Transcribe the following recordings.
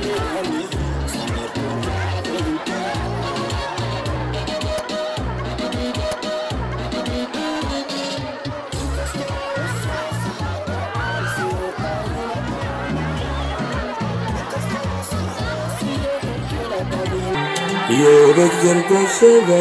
Yürek yırtışıda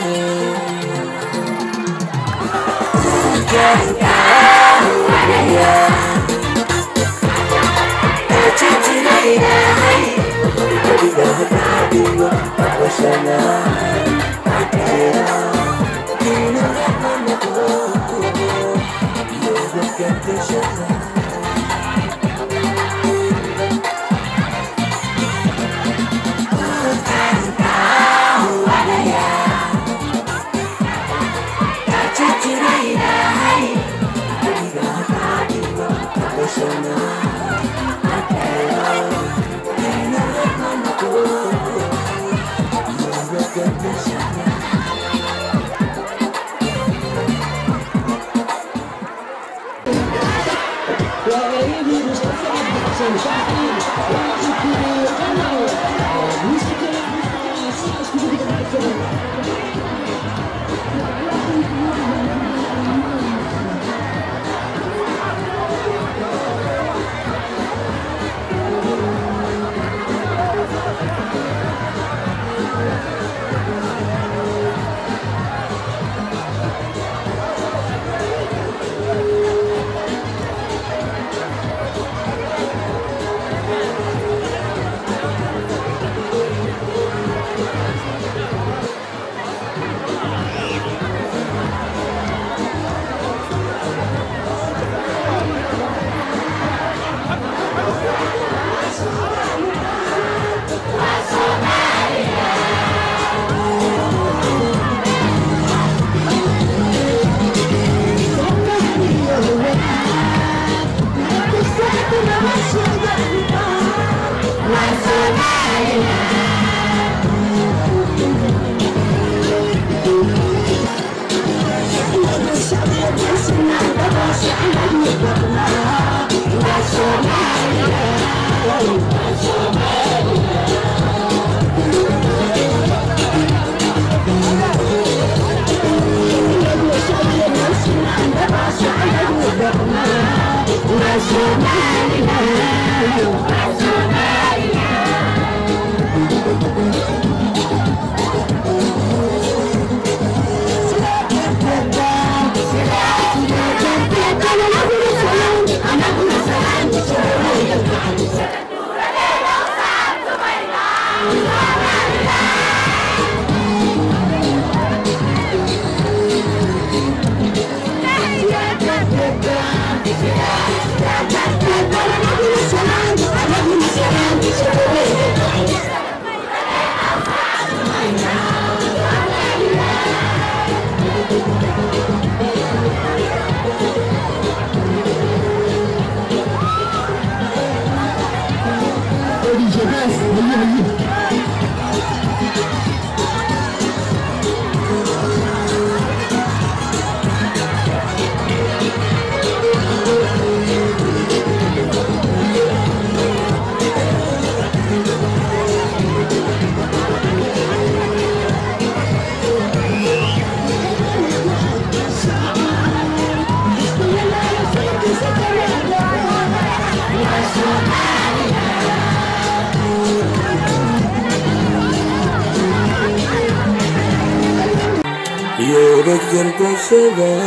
Yürek yırtışıda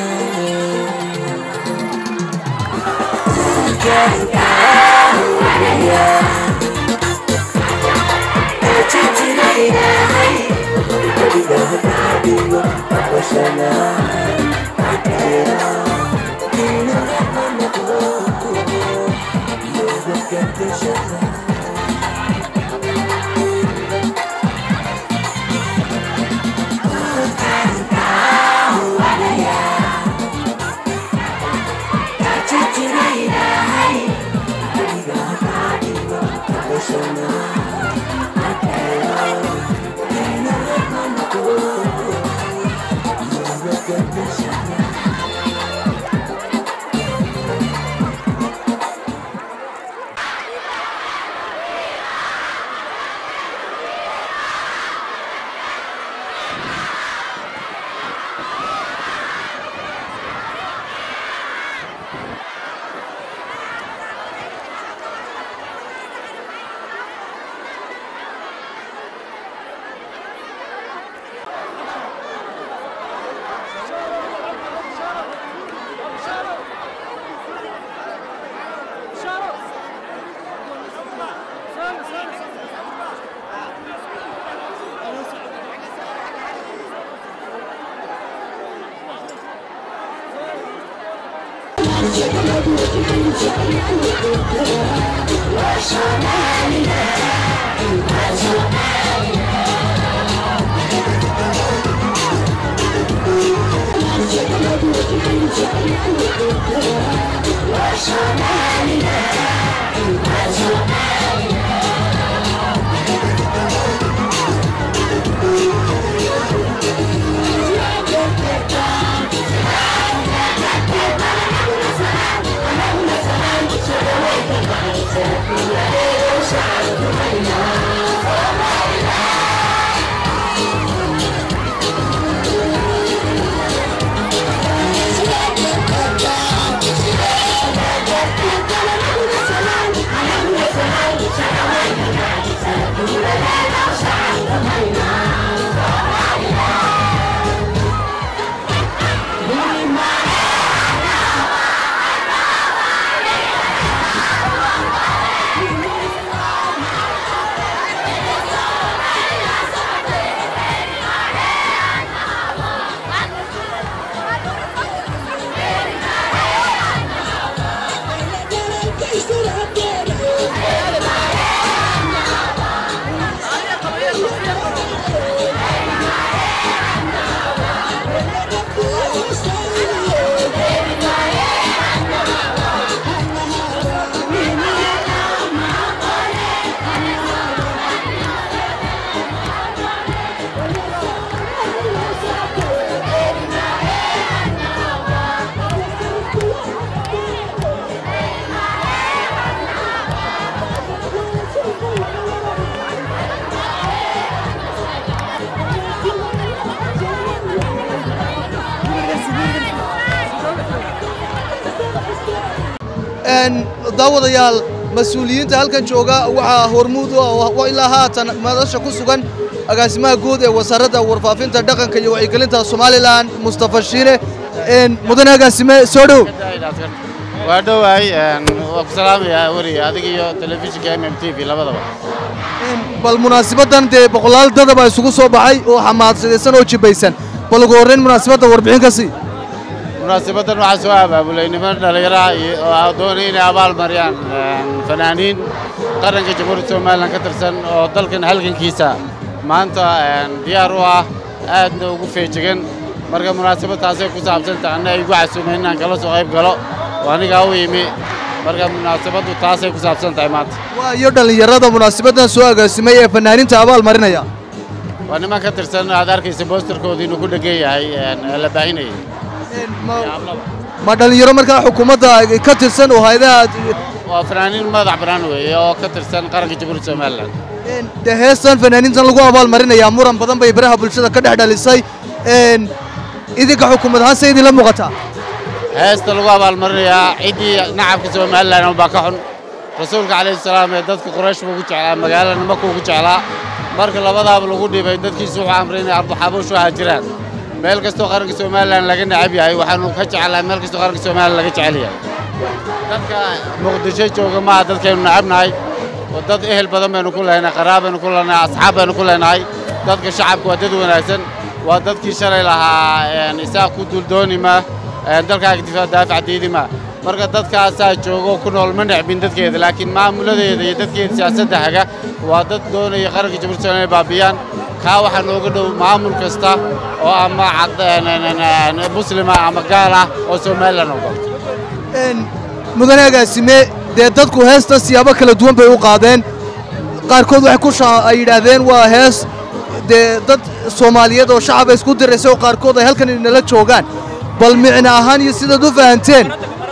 daawadayaal mas-uuliyiinta halkan jooga waxaa hormuud u ah ilaa haatan madasha ku sugan agaasimaha guud ee wasaaradda warfaafinta dhaqanka iyo wacyigelinta somalilan mustafa shiine mudane agaasime soo dhow waa dhowahay waa ku salaamayaa weriga adiga iyo telefishinka m m t v labadaba bal munaasabaddan dee boqolaal dadaba isugu soo baxay oo xamaadsadaysan oo jibaysan bal ugu horrayn munaasabadda warbixin ka sii munaasabaddan waxaa soo abaabulay niman dhallinyaraha oo doonay inay abaal mariyaan fanaaniin qaranka jamhuuriyadda somalilan ka tirsan oo dalkan halgankiisa maanta diyaar u ah aadna ugu feejigan marka munaasabad taasay ku saabsantaha anna igu casuumay inaan kala soo qayb galo oo anigaa u yimi marka munaasabaddu taasay ku saabsan tahay maanta waa iyo dhallinyarada munaasabaddan soo agaasimay ee fanaaniinta abaal marinaya waa niman ka tirsan aad arkaysa boosterkooda inuu ku dhegan yahay la baahinayay ma dhallinyaro markaa xukuumadda ka tirsan oo hayadaha waa fanaaniin madax bannaan weeye oo ka tirsan qaranka jamhuuriyadda somalilan dee heestan fanaaniintan lagu abaal marinayaa muran badan bay baraha bulshada ka dhex dhalisay idinka xukuumad ahaan se idinla muuqataa heesta lagu abaalmarinayaa ciddii nacabka somalilan baa ka xun rasuulka calayhi salaam ee dadka quraysh buu ku jeclaa magaalana makuu ku jeclaa marka labadaaba lagu dhibay dadkiisu wuxuu amray inay arduxabuushu haajiraan meel kastoo qaranka somalilan laga necab yahay waxaanu ka jeclaa meel kastoo qaranka somalilan laga jecel yahay dadka muqdisho jooga maaha dadkaynu necabnahay oo dad ehel badan baynu ku leenahay qaraab baynu ku leenahay asxaab baynu ku leenahay dadka shacabka waa dad wanaagsan waa dadkii shalay lahaa isaaq ku duuldoonima dalkaaga difaac daafac diidima marka dadkaasaa joogo ku nool ma necbin dadkeeda laakiin maamuladeeda iyo dadkeeda siyaasadda haga waa dad doonaya qaranka jamhuuriyadda somalilan inay baabiyaan kaa waxaa nooga dhow maamul kasta oo ama muslima ama gaal ah oo somalilan ogolto mudane agaasime dee dadku heesta siyaabo kala duwan bay u qaadeen qaarkood waxay ku ay yidhaahdeen waa hees dee dad soomaaliyeed oo shacaba isku diraysa oo qaarkood ay halkan inala joogaan bal micno ahaan iyo sidaad u fahanteen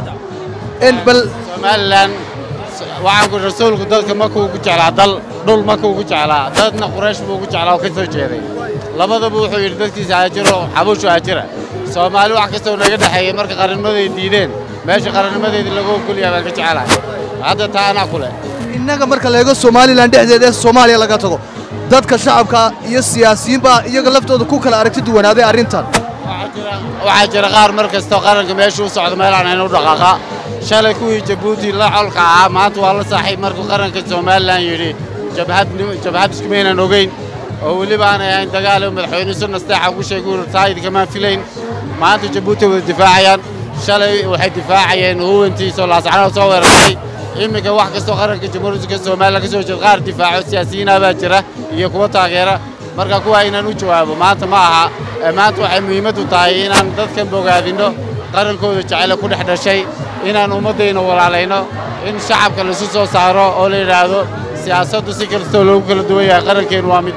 bal somalilan waxaan ku rasuulku dadka makuu ku jeclaa dal dhul makuu ku jeclaa dadna quraysh buu ku jeclaa oo ka soo jeeday labadaba wuxuu yidhi dadkiisa haajiro xabuushu haajira soomaali wax kastoo naga dhexeeyey marka qarannimaday diideen meesha qarannimadeedii lagu ogolyahay baan ka jecelahay hadda taa anaa ku leh innaga marka la eego somalilan dhexdeeda ee soomaaliya laga tago dadka shacabka iyo siyaasiyiinbaa iyaga laftooda ku kala aragti duwanaaday arrintan waxaa jira qaar mar kastoo qaranka meesha u socdo meel aan hayn u dhaqaaqa shalay kuwii jabuuti la colka ahaa maanta waa la saaxiib markuu qaranka somalilan yidhi jabhad jabhad iskumaynan ogeyn oo weliba aanay ahayn dagaal oo madaxweyne su nasteexa ugu sheegay uu taayid kamaan filayn maanta jabuuti wada difaacayaan shalay waxay difaacayeen huwantiisoo laascanood soo weerartay iminka wax kastoo qaranka jamhuuriyadda somalilan ka soo jeed qaar difaaco siyaasiyiinah baa jira iyo kuwa taageera marka kuwa inaan u jawaabo maanta ma aha maanta waxay muhiimaddu tahay inaan dadkan bogaadinno qarankooda jecele ku dhex dhashay inaan ummaddayna walaalayno in shacabka laisu soo saaro oo la yidhaahdo siyaasaddu si kastoo loogu kala duwan yahay qarankeennu waa mid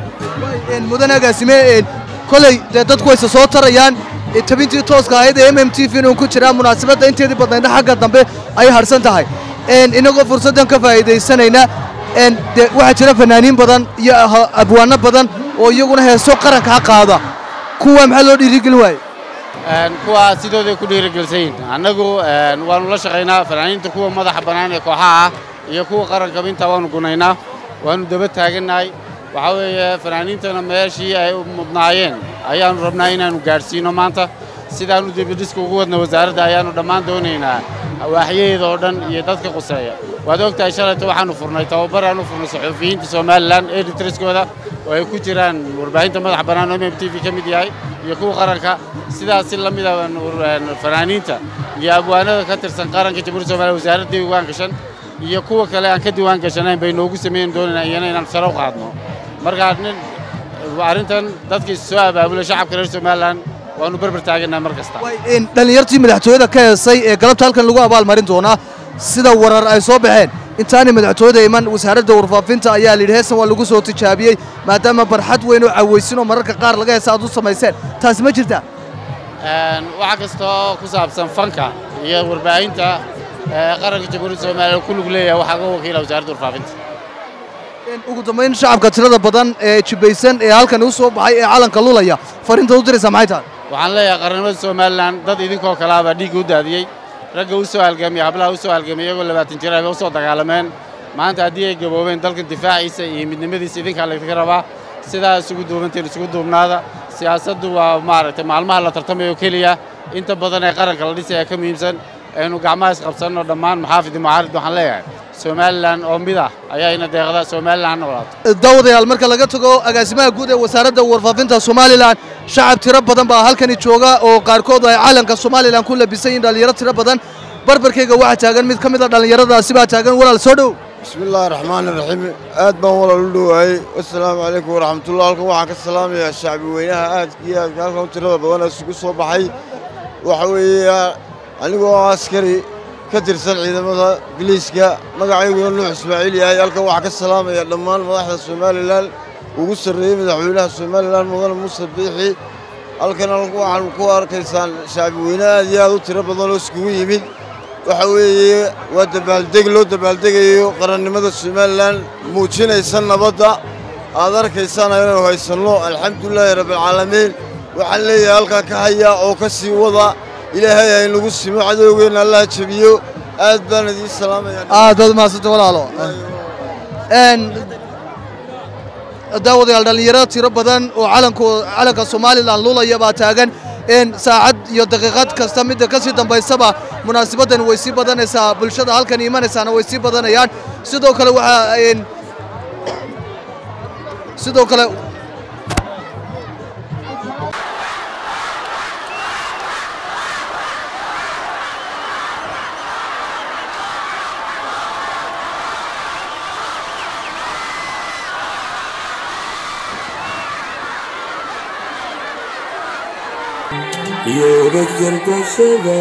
mudan agaasime koley dee dadku wayse soo tarayaan tabintii tooska ahayd ee m m t v inuu ku jiraa munaasabadda inteedii badnaydna xagga dambe ay harsan tahay inagoo fursaddan ka faa'iidaysanayna de waxaa jira fanaaniin badan iyo abwaanno badan oo iyaguna heeso qarankaa qaada kuwa maxaa loo dhiirigelin waaye kuwa sidooday ku dhiirigelsan yihin annagu waannu la shaqaynaa fanaaniinta kuwa madaxa bannaan ee kooxaha ah iyo kuwa qaranka intaa waannu gunaynaa waannu daba taagannahay waxaa weeye fanaaniintana meeshii ay mudnaayeen ayaannu rabnaa inaannu gaadhsiino maanta sidaannu dibidhiska ugu wadna wasaaradda ayaannu dhammaan doonaynaa waaxyaheeda oo dhan iyo dadka quseeya waad og tahay shalayta waxaannu furnay tababar aanu furnay saxuufiyiinta somalilan editriskooda oo ay ku jiraan warbaahinta madaxa bannaan oo m m t v ka mid yahay iyo kuwa qaranka sidaas si la mida fanaaniinta iyo abwaanada ka tirsan qaranka jamhuuriyadda somaliya wasaaradda diiwaan gashan iyo kuwa kale aan ka diiwaan gashanayn bay noogu sameyn doonaynaa iyana inaan sare u qaadno markaa nin arrintan dadkii soo abaabulay shacabka reer somalilan waannu berber taagannaha mar kasta dhallinyartii madaxtooyada ka heesay ee galabta halkan lagu abaalmarin doonaa sida warar ay soo baxeen intaanay madaxtooyada iman wasaaradda warfaafinta ayaa la yidhi heesan waa lagu soo tijaabiyey maadaama barxad weyn oo cawaysin oo mararka qaar laga heesa aad u samayseen taasi ma jirtaa waxa kastoo ku saabsan fanka iyo warbaahinta qaranka jamhuuriyadda somaliya ku lug leeyahay waxaa ga wakiila wasaaradda warfaafinta ugu dambayn shacabka tirada badan ee jibaysan ee halkan u soo baxay ee calanka lulaya fariinta u diraysaa maxay tahay waxaan leeyahay qarannimada somalilan dad idinkoo kalaabaa dhiigga u daadiyey ragga u soo halgamay hablaha u soo halgamay iyagoo labaatan jir ay u soo dagaalameen maanta haddii ay gaboobeen dalkan difaaciisa iyo midnimadiisa idinkaa laydinka rabaa sidaa isugu duubanteen isugu duubnaada siyaasaddu waa maaragtay maalmaha la tartamayo keliya inta badan ee qaranka la dhisaya ka muhiimsan aynu gacmaha isqabsanno dhammaan maxaafid iyo mucaarid waxaan leeyahay somalilan oo mid ah ayaa ina deeqda somalilan ha noolaato daawadayaal marka laga tago agaasimaha guud ee wasaaradda warfaafinta somalilan shacab tiro badan baa halkani jooga oo qaarkood ay calanka somalilan ku labisan yihin dhallinyaro tiro badan barbarkayga waxaa taagan mid ka mid a dhallinyaradaasi baa taagan walaal soo dhow bismi illaahi raxmaani raxiim aad baan walaal u dhowaayey wasalaamu calaykum waraxmatullah halkan waxaan ka salaamayaa shacbi weynaha aadka iyo aadka halkan u tirada badan ee isugu soo baxay waxa weeye anigoo askari ka tirsan ciidamada biliiska magacayguna nuux ismaaciil yahay halkan waxaa ka salaamaya dhammaan madaxda somalilan ugu sarreeyey madaxweynaha somalilan mudane muuse biixi halkan waxaan ku arkaysaan shacbi weyne aad iyo aad u tiro badan oo iskugu yimid waxa weeye waa dabaaldeg loo dabaaldegayo qarannimada somalilan muujinaysa nabadda aad arkaysaan inaynu haysanno alxamdulilaahi rabbialcaalamiin waxaan leeyahay halkaa ka haya oo ka sii wada ilaahay haynagu simo cadowgeenna allaha jebiyo aad baan idiin salaamaya aad baad umahadsanta walaalo daawadayaal dhallinyaro tiro badan oo calanko calanka somalilan lulaya baa taagan saacad iyo daqiiqad kasta midda ka sii dambaysaba munaasabaddan way sii badanaysaa bulshada halkan imanaysaana way sii badanayaan sidoo kale waxaa sidoo kale Yürek yırtışıda